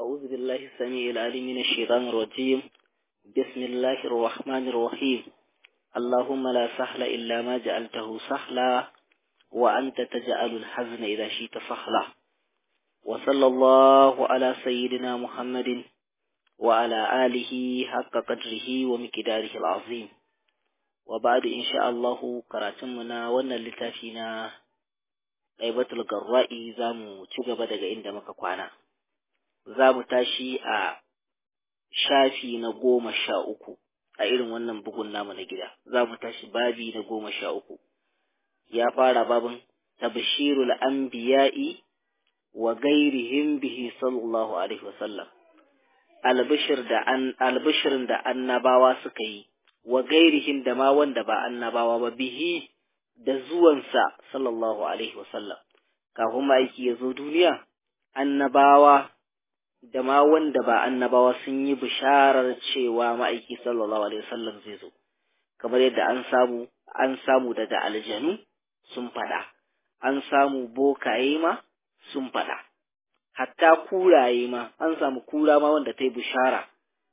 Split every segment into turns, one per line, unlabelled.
أعوذ بالله السميع العليم من الشيطان الرجيم بسم الله الرحمن الرحيم اللهم لا سهل إلا ما جعلته سهلا وأنت تجعل الحزن إذا شئت سهلا وصلى الله على سيدنا محمد وعلى آله حق قدره ومقداره العظيم وبعد إن شاء الله كراتمنا وانا لتافينا غيبة القراء زامو تجب daga inda muka kwana za mu tashi a shafi na goma sha uku a irin wannan bugun namu na gida za mu tashi babi na goma sha uku ya fara babin tabshirul anbiya'i wa gairihim bihi sallallahu alaihi wasallam albishir da an albishirin da annabawa suka yi wa gairihim da ma wanda ba annabawa ba bihi da zuwansa sallallahu alaihi wasallam kafin ma'aiki ya zo duniya annabawa da ma wanda ba annabawa sun yi bisharar cewa ma'aiki sallallahu alaihi wasallam zai zo kamar yadda an samu an samu daga aljanu sun faɗa an samu bokaye ma sun faɗa hatta kuraye ma an samu kura ma wanda ta yi bishara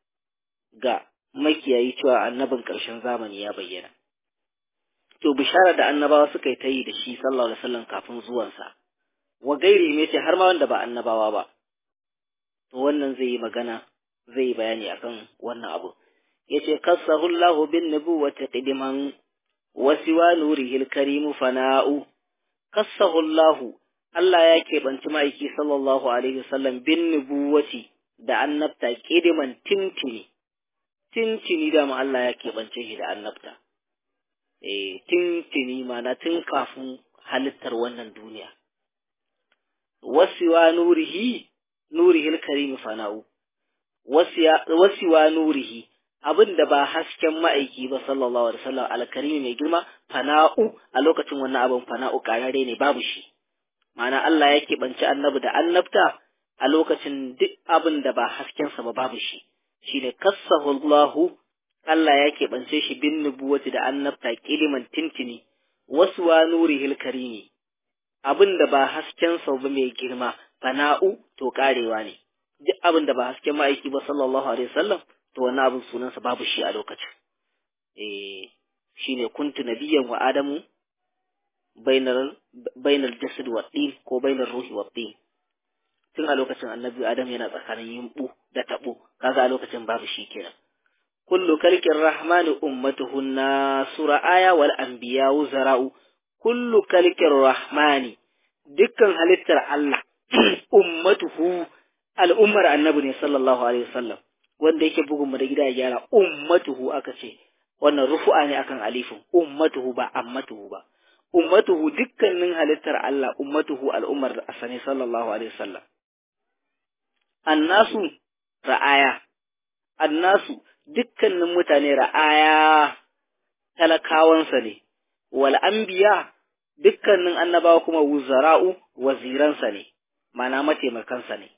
ga makiyayi cewa annabin ƙarshen zamani ya bayyana to bishara da annabawa suka yi ta yi da shi sallallahu alaihi wasallam kafin zuwansa wa gairi me ce har ma wanda ba annabawa ba to wannan zai yi magana zai yi bayani akan wannan abu yace kassahu Allahu bin nubuwati qidiman wa siwa nurihi al-karim fana'u kassahu Allahu Allah ya keɓanci ma'aiki sallallahu alaihi wasallam bin nubuwati da annabta qidiman tintini tintini da ma Allah ya keɓance shi da annabta eh tintini mana tun kafin halittar wannan duniya wasiwa nurihi nurihil karimi fana'u wasiwa nurihi abin da ba hasken ma'aiki ba sallallahu alaihi wasallam alkarimi mai girma fana'u a lokacin wannan abin fana'u karare ne babu shi ma'ana Allah ya keɓanci annabi da annabta a lokacin duk abin da ba haskensa ba babu shi shine kassahu Allahu Allah ya keɓance shi bin nubuwati da annabta kiliman tintini wasuwa nurihil karimi abin da ba haskensa ba mai girma fana'u to karewa ne duk abin da ba hasken ma'aiki ba sallallahu alaihi wasallam to wannan abin sunansa babu shi a lokacin eh shine kuntu nabiyyan wa adamu bainar bainar jasad wa din ko bainar ruhi wa din tun a lokacin annabi adam yana tsakanin yimbu da tabo kaga a lokacin babu shi kenan kullu kalkin rahmani ummatuhu nasura aya wal anbiya zara'u kullu kalkin rahmani dukkan halittar Allah ummatuhu al'ummar annabi ne sallallahu alaihi wasallam wanda yake bugun mu da gida ya gyara ummatuhu aka ce wannan rufu'a ne akan alifin ummatuhu ba ammatuhu ba ummatuhu dukkanin halittar Allah ummatuhu al'ummar da asani sallallahu alaihi wasallam annasu ra'aya annasu dukkanin mutane ra'aya talakawansa ne wal anbiya dukkanin annabawa kuma wuzara'u waziransa ne mana mataimakansa ne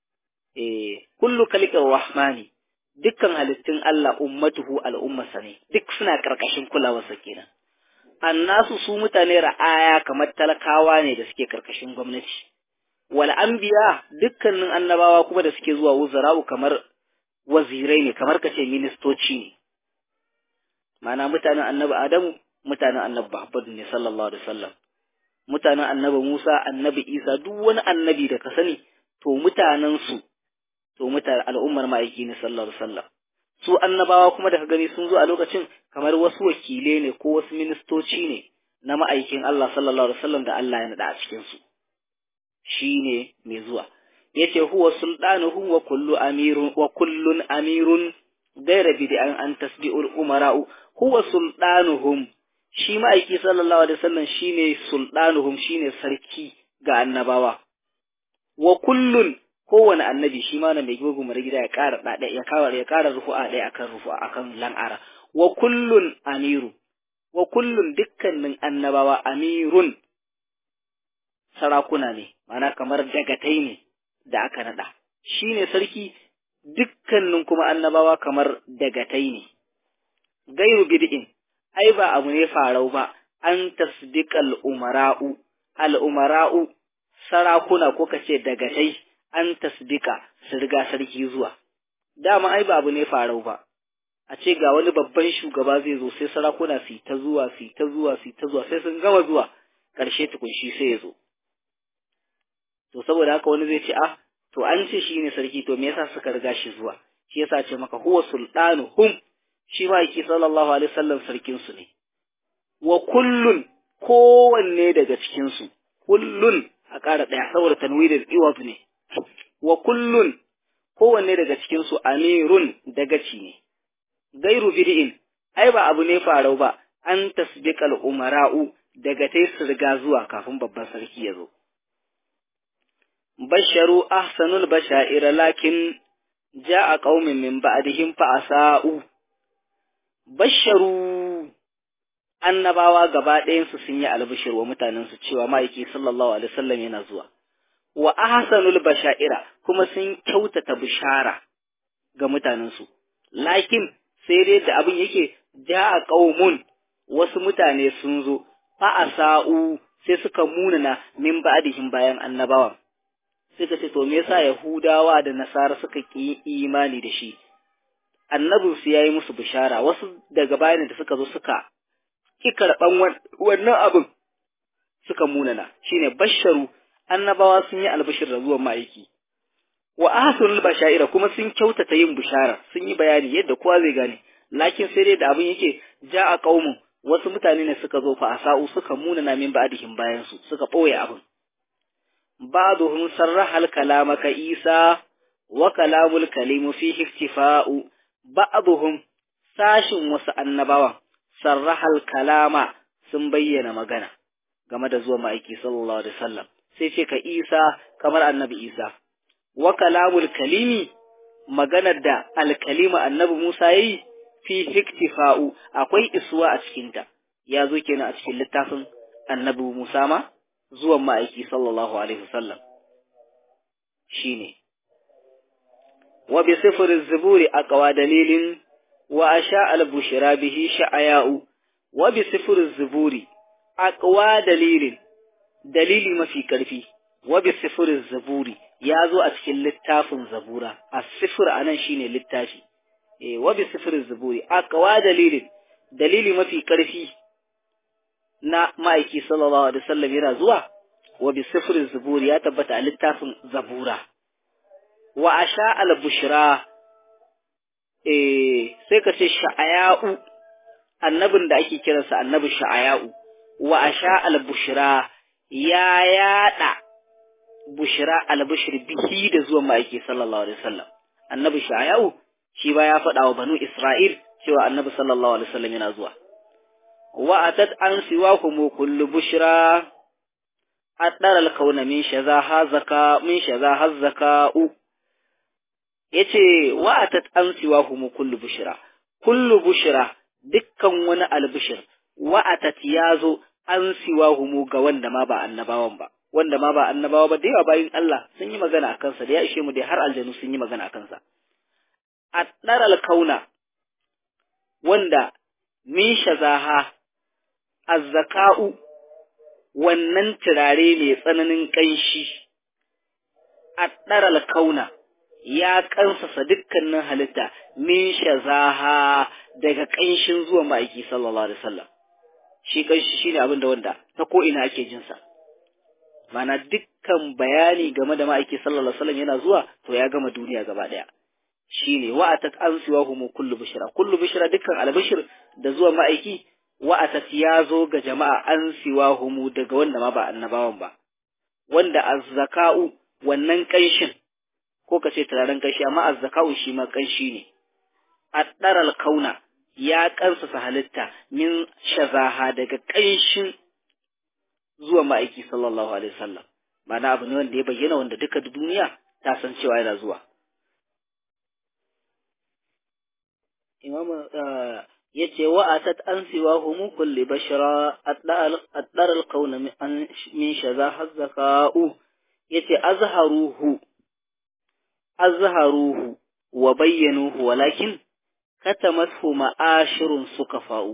eh kullu kalikar rahmani dukkan halittun Allah ummatuhu al'ummarsa ne duk suna karkashin kulawarsa kenan annasu su mutane ra'aya kamar talakawa ne da suke karkashin gwamnati wal anbiya dukkanin annabawa kuma da suke zuwa wuzara'u kamar wazirai ne kamar kace ministoci ne mana mutanen annabi Adamu mutanen annabi Muhammad ne sallallahu alaihi wasallam mutanen annabi Musa annabi Isa duk wani annabi da ka sani to mutanen su to mutane al'ummar ma'aiki ne sallallahu alaihi wasallam su annabawa kuma da ka gani sun zo a lokacin kamar wasu wakile ne ko wasu ministoci ne na ma'aikin Allah sallallahu alaihi wasallam da Allah ya nada a cikin su shine mai zuwa yace huwa sultanuhu wa kullu amirun wa kullun amirun gaira bid'an an tasbi'ul umara'u huwa sultanuhum shi ma'aiki sallallahu alaihi wasallam shine sultanuhum shine sarki ga annabawa wa kullun kowane annabi shi ma na mai gogo mara gida ya ƙara ɗaɗa ya kawar ya ƙara rufu'a ɗaya akan rufu'a akan lan'ara wa kullun amiru wa kullun dukkanin annabawa amirun sarakuna ne mana kamar dagatai ne da aka naɗa shi ne sarki dukkanin kuma annabawa kamar dagatai ne gairu bid'in ai ba abu ne farau ba an tasdiqal umara'u al umara'u sarakuna ko kace dagatai an tasbika su riga sarki zuwa dama ai babu ne farau ba a ce ga wani babban shugaba zai zo sai sarakuna su ta zuwa su ta zuwa su ta zuwa sai sun gama zuwa ƙarshe tukunshi sai ya zo to saboda haka wani zai ce ah to an ce shi ne sarki to me yasa suka riga shi zuwa shi yasa ce maka huwa sultanu hum shi ma yake sallallahu alaihi wasallam sarkin su ne wa kullun kowanne daga cikin su kullun a ƙara ɗaya saboda tanwirin iwab ne wa kullun kowanne daga cikin su amirun dagaci ne gairu bid'in ai ba abu ne farau ba an tasbiqal umara'u daga tai su riga zuwa kafin babban sarki ya zo basharu ahsanul bashair lakin ja'a qaumin min ba'dihim fa asa'u basharu annabawa gaba ɗayan su sun yi albishir wa mutanen su cewa ma'aiki sallallahu alaihi wasallam yana zuwa wa ahsanul bashaira kuma sun kyautata bishara ga mutanen su lakin sai dai da abin yake ja'a qaumun wasu mutane sun zo fa asa'u sai suka munana min ba'dihim bayan annabawan suka ce to me yasa Yahudawa da Nasara suka ki imani da shi annabin su yayi musu bishara wasu daga bayan da suka zo suka ki karban wannan abin suka munana shine basharu annabawa sun yi albishir da zuwan ma'aiki wa ahsanul bashaira kuma sun kyautata yin bishara sun yi bayani yadda kowa zai gane lakin sai dai da abin yake ja'a qaumun wasu mutane ne suka zo fa asa'u suka munana min ba'dihim bayan su suka boye abin بعضهم صرح الكلام كإيسى وكلام الكلم فيه اختفاء بعضهم ساشن wasu annabawan sarrahal kalama sun bayyana magana game da zuwa ma'aiki sallallahu alaihi wasallam sai ce ka Isa kamar annabi Isa wa kalamul kalimi maganar da alkalima annabi Musa yayi fi iktifa'u akwai isuwa a cikinta ya zo kenan a cikin littafin annabi Musa ma zuwan ma'aiki sallallahu Alaihi wasallam shi ne, wa bi sifirin zuburi a ƙawa dalilin wa a sha albushira bihi sha'aya'u, wa bi sifirin zuburi a ƙawa dalilin, dalili mafi ƙarfi, wa bi sifirin zuburi ya zo a cikin littafin zabura, a sifir a nan shi ne littafi, e, wa bi sifirin zuburi a ƙawa dalilin, dalili mafi ƙarfi na ma'aiki sallallahu alaihi wasallam yana zuwa wa bi sifrin zubur ya tabbata a littafin zabura wa asha al bushra eh sai ka ce sha'aya'u annabin da ake kiransa annabi sha'aya'u wa asha al bushra ya yada bushra al bushr bihi da zuwan ma'aiki sallallahu alaihi wasallam annabi sha'aya'u shi ba ya faɗa wa banu isra'il cewa annabi sallallahu alaihi wasallam yana zuwa وأتت عن سواهم كل بشرى أدر الكون من شذاها زكاء من شذاها الزكاء yace wa atat an siwahum kullu bushra kullu bushra dukkan wani albishir wa atat yazo an siwahum ga wanda ma ba annabawan ba wanda ma ba annabawa ba da yawa bayin Allah sun yi magana akan sa da ya ishe mu dai har aljanu sun yi magana akan sa addar alkauna wanda min shazaha azzaka'u wannan turare mai tsananin ƙanshi a ɗaral kauna ya ƙansasa dukkanin halitta min shazaha daga ƙanshin zuwa ma'aiki sallallahu alaihi wasallam shi ƙanshi shine abin da wanda ta ko ina ake jin sa mana dukkan bayani game da ma'aiki sallallahu alaihi wasallam yana zuwa to ya gama duniya gaba ɗaya shine wa'atat ansiwahum kullu bishra kullu bishra dukkan albishir da zuwa ma'aiki wa'atat ya zo ga jama'a an siwa humu daga wanda ma ba annabawan ba, wanda azzaka'u wannan ƙanshin, ko ka ce turaren ƙanshi, amma azzaka'u shi ma ƙanshi ne, a ɗaral kauna ya ƙansasa halitta min shazaha daga ƙanshin zuwa ma'aiki sallallahu alaihi wasallam ma'ana abu ne wanda ya bayyana wanda duka duniya ta san cewa yana zuwa. Imam yace wa atat an siwa humu kulli bashara addar alqawn min shaza hazzaka'u yace azharuhu azharuhu wa bayyanuhu walakin katamathu ma'ashirun sukafa'u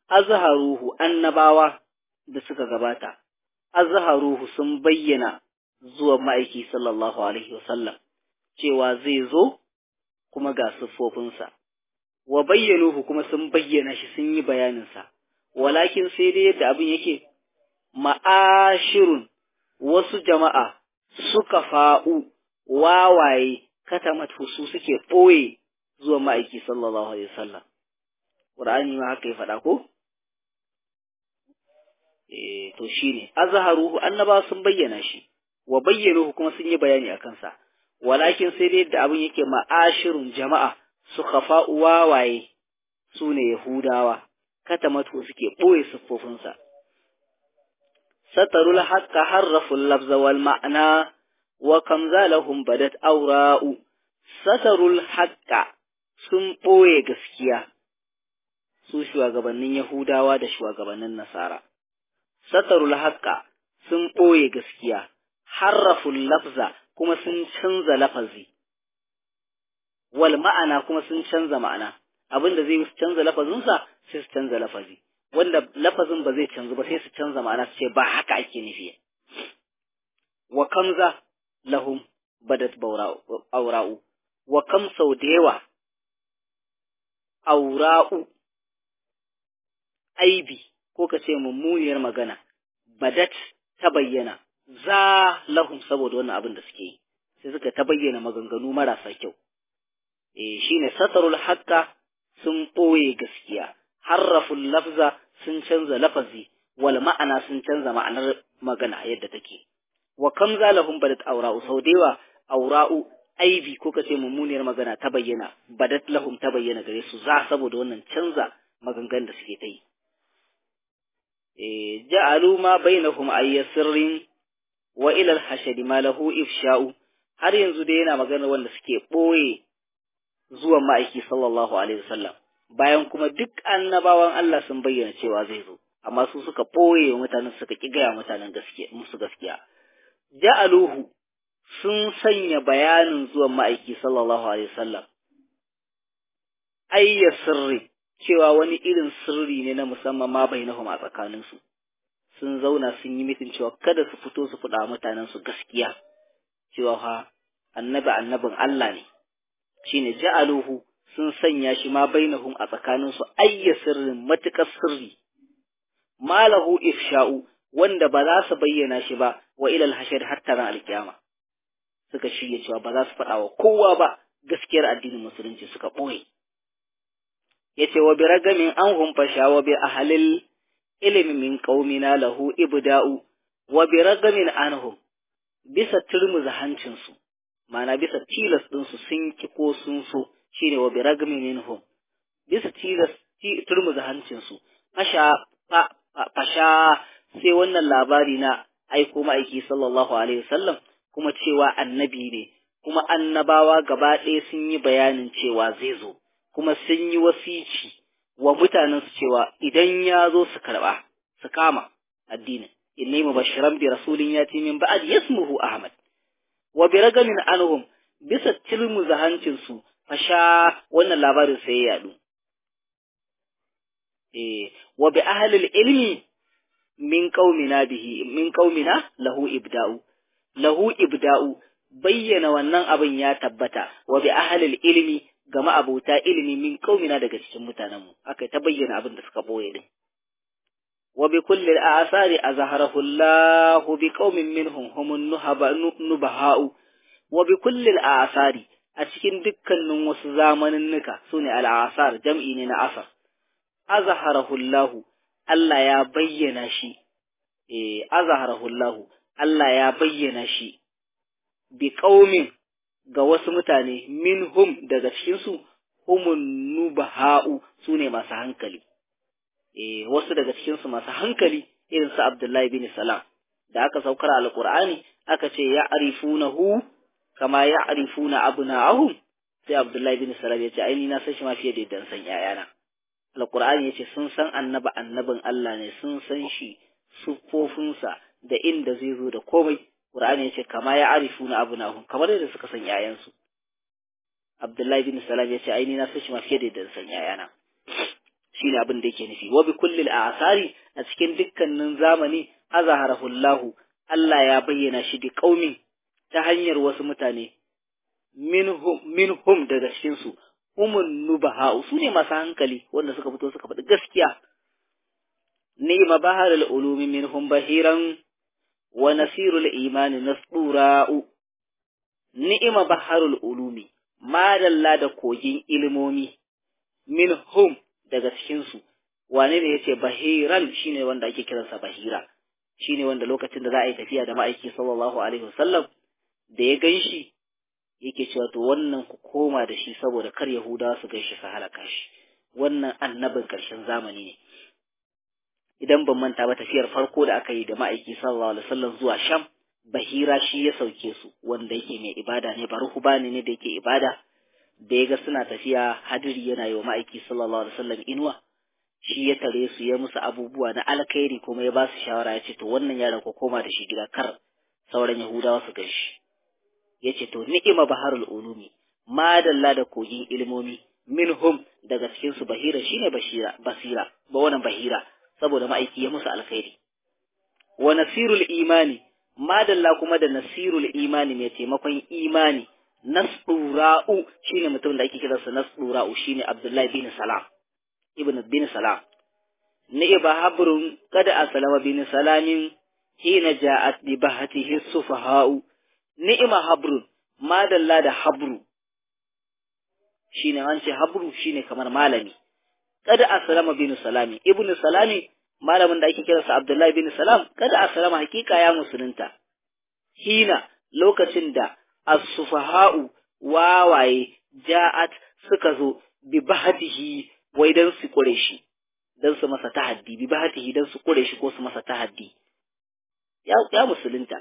azharuhu annabawa da suka gabata azharuhu sun bayyana zuwa ma'aiki sallallahu alaihi wasallam cewa zai zo kuma ga siffofinsa wa bayyanuhu kuma sun bayyana shi sun yi bayaninsa walakin sai dai yadda abin yake ma'ashirun wasu jama'a suka fa'u wawaye katamat su suke ɓoye zuwa ma'aiki sallallahu alaihi wasallam Qur'ani ma haka ya faɗa ko eh to shine azharuhu annaba sun bayyana shi wa bayyanuhu kuma sun yi bayani akan sa walakin sai dai da abin yake ma'ashirun jama'a suka fa'u wawaye su ne Yahudawa katamatu suke ɓoye siffofinsa satarul haqqa harraful lafza wal ma'na wa kam zalahum badat awra'u satarul haqqa sun ɓoye gaskiya su shugabannin Yahudawa da shugabannin Nasara satarul haqqa sun ɓoye gaskiya harraful lafza kuma sun canza lafazi wal ma'ana kuma sun canza ma'ana abin da zai canza lafazinsa sai su canza lafazi wanda lafazin ba zai canzu ba sai su canza ma'ana su ce ba haka ake nufi wa kamza lahum badat aura'u wa kam sau da yawa aura'u aibi ko ka ce mummuniyar magana badat ta bayyana za lahum saboda wannan abin da suke yi sai suka ta bayyana maganganu marasa kyau eh shine satarul haqqa sun ɓoye gaskiya harraful lafza sun canza lafazi wal ma'ana sun canza ma'anar magana yadda take wa kam zalahum badat aura'u sau da yawa aura'u aibi ko kace mummuniyar magana ta bayyana badat lahum ta bayyana gare su za saboda wannan canza maganganun da suke ta yi eh ja'alu ma bainahum ayyasirrin wa ila al-hashad ma lahu ifsha'u har yanzu dai yana magana wanda suke ɓoye zuwan ma'aiki sallallahu alaihi wasallam bayan kuma duk annabawan Allah sun bayyana cewa zai zo amma su suka ɓoye wa mutanen suka ƙi gaya mutanen gaskiya musu gaskiya ja'aluhu sun sanya bayanin zuwan ma'aiki sallallahu alaihi wasallam ayya sirri cewa wani irin sirri ne na musamman ma bainahum a tsakaninsu sun zauna sun yi mitin cewa kada su fito su faɗa mutanen su gaskiya cewa fa annabi annabin Allah ne shine ja'aluhu sun sanya shi ma bainahum a tsakanin su ayya sirrin matukar sirri malahu ifsha'u wanda ba za su bayyana shi ba wa ilal hashar har taran alkiyama suka shirya cewa ba za su faɗa wa kowa ba gaskiyar addinin musulunci suka ɓoye yace wa bi ragamin an humfasha wa bi ahlil ilmi min qaumina lahu ibda'u wa bi ragamin anhum bisa turmuza hancinsu ma'ana bisa tilas ɗinsu sun ki ko sun so shine wa bi ragmin minhum bisa tilas turmuza hancinsu fasha fasha sai wannan labari na aiko ma'aiki sallallahu alaihi wasallam kuma cewa annabi ne kuma annabawa gaba ɗaya sun yi bayanin cewa zai zo kuma sun yi wasici wa mutanen su cewa idan ya zo su karɓa su kama addinin inni mubashiran bi rasulin yati min ba'd yasmuhu ahmad wa bi ragamin anhum bisa tilmu zahancin su fasha wannan labarin sai ya yadu eh wa bi ahli ilmi min qaumina bihi min qaumina lahu ibda'u lahu ibda'u bayyana wannan abin ya tabbata wa bi ahli ilmi ga ma'abota ilimi min qaumina daga cikin mutanenmu aka ta bayyana abin da suka boye din وبكل الآثار أظهره الله بقوم منهم هم النبهاء وبكل الآثار أتكين دكا نموس زامن النكا سوني الآثار جمعين أثر أظهره الله ألا يا بينا شي إيه أظهره الله ألا يا بينا شي بقوم ga wasu mutane minhum daga cikinsu humun nubaha'u su ne masu hankali eh wasu daga cikin su masu hankali irin su Abdullahi bin Salam da aka saukar alqur'ani aka ce ya arifunahu kama ya arifuna abna'ahum sai Abdullahi bin Salam ya ce ai ni na san shi ma fiye da dan san yayana alqur'ani ya ce sun san annaba annabin Allah ne sun san shi sufofinsa da inda zai zo da komai Qur'ani ya ce kama ya arifuna abna'ahum kamar yadda suka san yayansu Abdullahi bin Salam ya ce ai ni na san shi ma fiye da dan san yayana shine abin da yake nufi wa bi kullil a'sari a cikin dukkanin zamani azharahu Allah Allah ya bayyana shi bi qaumin ta hanyar wasu mutane minhum minhum daga cikin su humun nubaha su ne masu hankali wanda suka fito suka faɗi gaskiya ni'ma baharul ulumi minhum bahiran wa nasirul imani nasdura'u ni'ma baharul ulumi madalla da kogin ilimomi minhum daga cikin su wane ne yace bahiran shine wanda ake kiransa bahira shine wanda lokacin da za a yi tafiya da ma'aiki sallallahu alaihi wasallam da ya ganshi yake cewa to wannan ku koma da shi saboda kar Yahudawa su gaishe su halaka shi wannan annabin ƙarshen zamani ne idan ban manta ba tafiyar farko da aka yi da ma'aiki sallallahu alaihi wasallam zuwa Sham Bahira shi ya sauke su wanda yake mai ibada ne baruhubani ne da yake ibada da ya ga suna tafiya hadiri yana yi wa ma'aiki sallallahu alaihi wasallam inuwa shi ya tare su ya musu abubuwa na alkhairi kuma ya ba su shawara ya ce to wannan yaron ku koma da shi gida kar sauran Yahudawa su gaishe ya ce to ni'ima baharul ulumi madalla da kogin ilmomi minhum daga cikin su bahira shine bashira basira ba wannan bahira saboda ma'aiki ya musu alkhairi wa nasirul imani madalla kuma da nasirul imani mai taimakon imani nasdura'u shine mutum da ake kiransa nasdura'u shine abdullahi bin salam ibn bin salam ni'ba habrun kada aslama bin salamin hina ja'at bi bahatihi sufaha'u ni'ima habrun madalla da habru shine an ce habru shine kamar malami kada aslama bin salami ibnu salami malamin da ake kiransa abdullahi bin salam kada aslama hakika ya musulunta hina lokacin da as-sufaha'u wawaye ja'at suka zo bi bahatihi wai dan su kure shi dan su masa tahaddi bi bahatihi dan su kure shi ko su masa tahaddi ya ya musulunta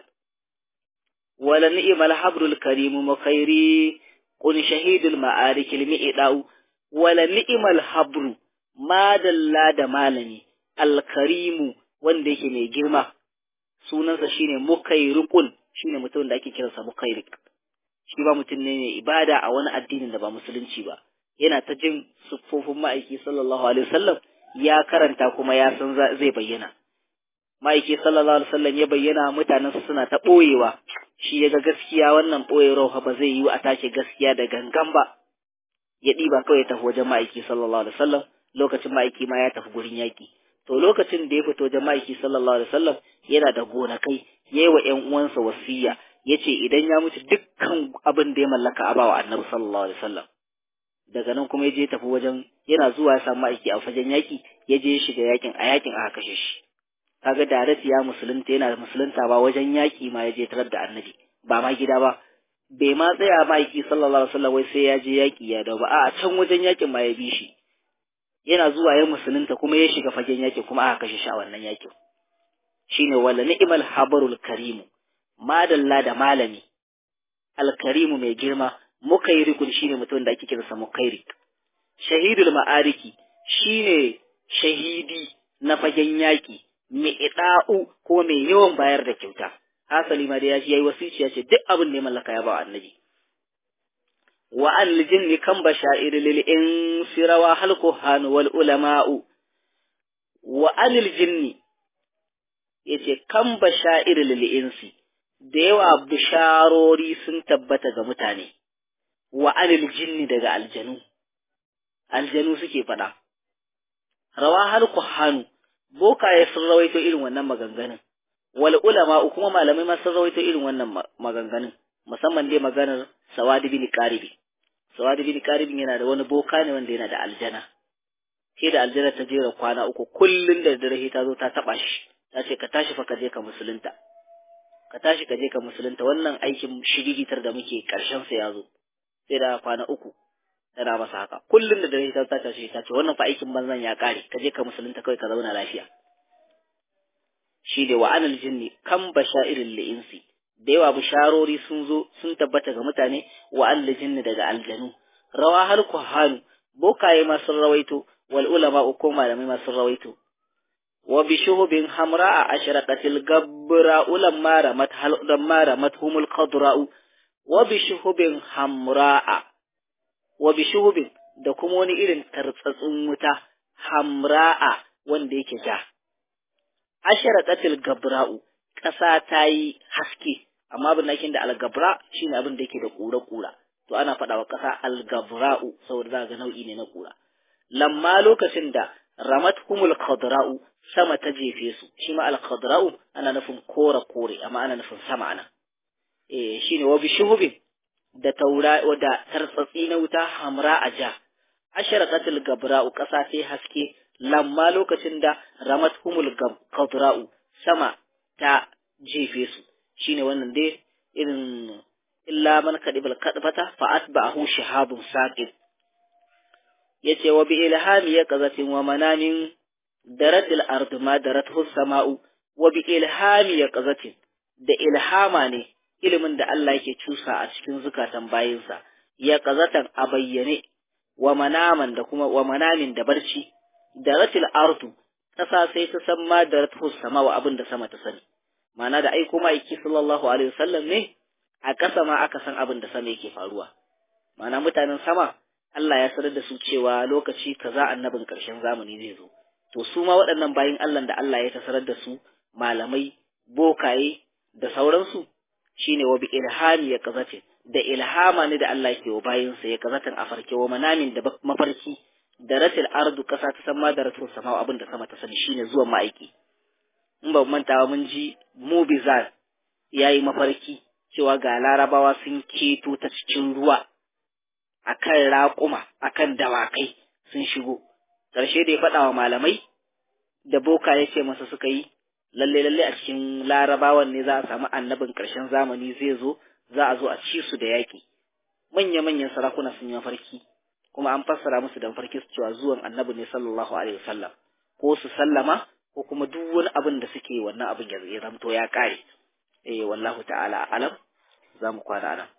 wala ni'mal habrul karim mukhairi kun shahidul ma'arik al-mi'dau wala ni'mal habru madalla da malami al-karimu wanda yake mai girma sunansa shine mukairikun shine mutum da ake kiransa mukairik shi ba mutum ne mai ibada a wani addinin da ba musulunci ba yana ta jin siffofin ma'aiki sallallahu alaihi wasallam ya karanta kuma ya san zai bayyana ma'aiki sallallahu alaihi wasallam ya bayyana mutanen su suna ta boyewa shi ya ga gaskiya wannan boyewar ba zai yi a take gaskiya da gangan ba ya ɗiba kawai ya tafi wajen ma'aiki sallallahu alaihi wasallam lokacin ma'aiki ma ya tafi gurin yaƙi to lokacin da ya fito wajen ma'aiki sallallahu alaihi wasallam yana da gonakai ya yi wa ƴan uwansa wasiya ya ce idan ya mutu dukkan abin da ya mallaka a bawa annabi sallallahu alaihi wasallam daga nan kuma ya je tafi wajen yana zuwa ya samu aiki a fagen yaƙi ya je ya shiga yaƙin a yaƙin aka kashe shi kaga Darat ya musulunta yana musulunta ba wajen yaƙi ma ya je tarar da annabi ba ma gida ba bai ma tsaya ma aiki sallallahu alaihi wasallam wai sai ya je yaƙi ya dawo ba a can wajen yaƙin ma ya bi shi yana zuwa ya musulunta kuma ya shiga fagen yaƙin kuma aka kashe shi a wannan yaƙin shine wala ni'mal habarul karimu madalla da malami alkarimu mai girma mukairikun shine mutum da ake kiransa mukairik shahidul ma'ariki shine shahidi na fagen yaƙi mai ida'u ko mai yawan bayar da kyauta hasali ma da ya yi wasici ya ce duk abin da ya mallaka ya ba annabi wa an lijinni kan bashair lil insirawa hal kuhan wal ulama'u wa an jinni yace kan bashair lil insi da yawa bisharori sun tabbata ga mutane wa anil jinni daga aljanu aljanu suke faɗa rawa har kuhanu bokaye sun rawaito irin wannan maganganun wal ulama kuma malamai ma sun rawaito irin wannan maganganun musamman dai maganar sawadi bin qaribi sawadi bin qaribi yana da wani boka ne wanda yana da aljana sai da aljana ta jera kwana uku kullun da dare ta zo ta taba shi ta ce ka tashi fa ka je ka musulunta ka tashi ka je ka musulunta wannan aikin shirigitar da muke karshen sa ya zo sai da kwana uku tana masa haka kullum da dare ta ta tashi ta ce wannan fa aikin banzan ya kare ka je ka musulunta kawai ka zauna lafiya shi da wa anal jinni kan bashairin li'insi da yawa bisharori sun zo sun tabbata ga mutane wa anal jinni daga aljanu rawa hal kuhanu bokaye ma sun rawaito wal ulama ko malamai ma sun rawaito wa bi shuhubin hamra'a ashraqatil gabbra ulamma ramat hal ulamma ramat humul qadra'u wa bi shuhubin hamra'a wa bi shuhubin da kuma wani irin tartsatsun wuta hamra'a wanda yake ja ashraqatil gabra'u ƙasa ta yi haske amma abin da ake da algabra shine abin da yake da ƙura-ƙura to ana faɗa wa ƙasa algabra'u saboda za ga nau'i ne na ƙura lamma lokacin da ramat humul khadra'u sama ta jefe su shi ma al-khadra'u ana nufin kore kore amma ana nufin sama ana eh shine wa bishuhubin da taura da tartsatsi na wuta hamra a ja asharaqatul gabra'u ƙasa sai haske lamma lokacin da ramat humul khadra'u sama ta jefe su shine wannan dai irin illa man kadibal kadfata fa atba'ahu shihabun saqib yace wa bi ilhami ya qazatin wa manamin daratil ardu ma darathu sama'u wa bi ilhami ya qazatin da ilhama ne ilimin da Allah yake cusa a cikin zukatan bayinsa ya qazatan a bayyane wa manaman da kuma wa manamin da barci daratil ardu kasa sai ta san ma darathu sama'u abin da sama ta sani ma'ana da aiko ma'aiki sallallahu alaihi wasallam ne a ƙasa ma aka san abin da sama yake faruwa ma'ana mutanen sama Allah ya sanar da su cewa lokaci kaza annabin ƙarshen zamani zai zo to su ma waɗannan bayin Allah da Allah ya tasarar da su malamai bokaye da sauransu shine wa bi ilhami ya kazace da ilhama ne da Allah ke wa bayinsa ya kazatan a farke wa manamin da mafarki da ratil ardu kasa ta san ma da ratul sama abin da sama ta sani shine zuwan ma'aiki in ba mantawa mun ji mubizar yayi mafarki cewa ga larabawa sun keto ta cikin ruwa akan raƙuma akan dawakai sun shigo ƙarshe da ya faɗa wa malamai da boka ya ce masa suka yi lalle lalle a cikin larabawan ne za a samu annabin ƙarshen zamani zai zo za a zo a ci su da yaƙi manya manyan sarakuna sun yi mafarki kuma an fassara musu da mafarki su cewa zuwan annabi ne sallallahu alaihi wasallam ko su sallama ko kuma duk wani abin da suke wannan abin ya zamto ya kare eh wallahu ta'ala alam za mu kwana nan